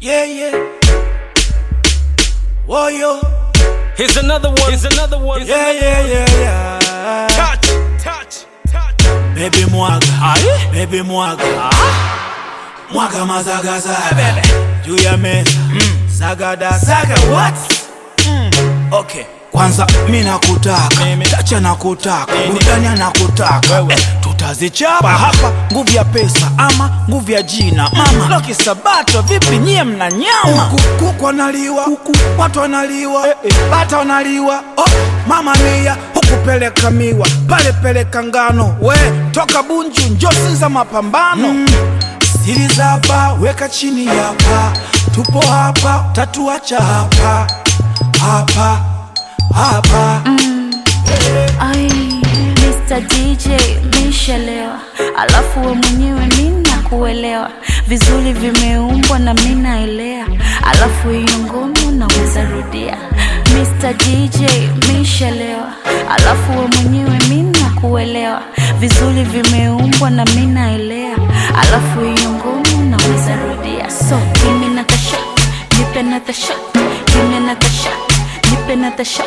Yeah, yeah. Whoa, yo. Here's another one. Here's another one. Yeah, yeah, yeah, yeah. Touch, touch, touch. Baby mwaga, Aye. baby mwaga. Mwaga mazagazaga. Juu ya meza. Sagada, saga what? Okay. Kwanza mi nakutaka, Mimi. tacha nakutaka, Nini? burudani anakutaka Wewe. eh, tutazichapa hapa, nguvu ya pesa ama nguvu ya jina mama. Loki Sabato, vipi nyie mna nyama? Kuku, kuku wanaliwa, kuku, watu wanaliwa, eh, eh, bata wanaliwa, oh, mama mia huku peleka miwa, pale peleka ngano, we toka Bunju njo Sinza mapambano mm. Siri za hapa weka chini hapa, tupo hapa, tatuacha hapa hapa hapa Ai, Mr. DJ mishalewa, alafu we mwenyewe mina kuelewa vizuri, vimeumbwa na minaelea, alafu hiyo ngoma unaweza rudia. Mr. DJ mishalewa, alafu we mwenyewe mina kuelewa vizuri, vimeumbwa na minaelea, alafu hiyo ngoma unaweza rudia. So give me another shot, nipe another shot, give me another shot, nipe another shot.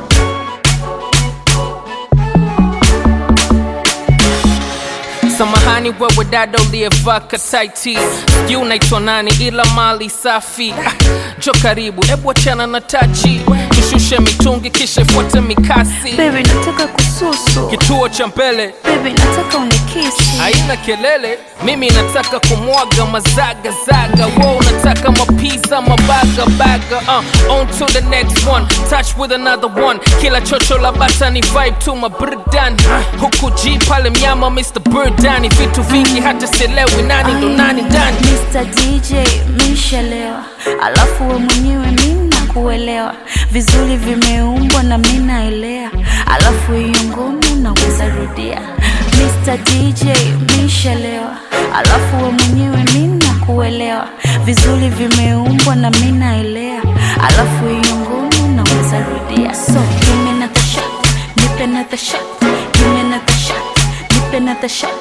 Samahani wewe dada uliyevaa kataiti, sijui unaitwa nani, ila mali safi. Ah, Jo karibu, ebu achana na tachi, tushushe mitungi kisha ifuate mikasi. Baby nataka kususu Kituo cha mbele Baby nataka unikisi haina kelele, mimi nataka kumwaga mazagazaga, wo unataka mapiza mabagabaga. Uh, on to the next one, touch with another one. Kila chocho la bata ni vibe tu maburudani, huku G pale mnyama Mr. Burdani, vitu vingi hata sielewi nani ndo nani ndani. Mr. DJ mishalewa Alafu we mwenyewe mina kuelewa Vizuri vimeumbwa na minaelea Alafu hiyo ngoma unaweza rudia Mr. DJ mishalewa Alafu we mwenyewe mina kuelewa Vizuri vimeumbwa na minaelea Alafu hiyo ngoma unaweza rudia So give me another shot Nipe another shot Give me another shot Nipe another shot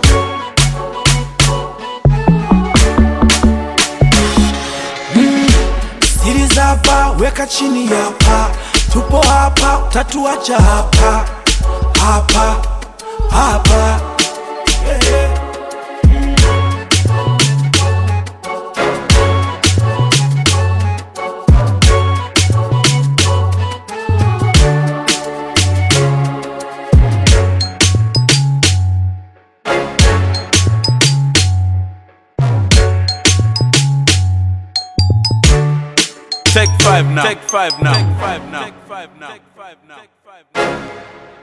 siri za hapa weka chini hapa, tupo hapa, tatuacha hapa hapa hapa yeah, yeah. Take five now. Take five now. Take five now. Take five now. Take five now.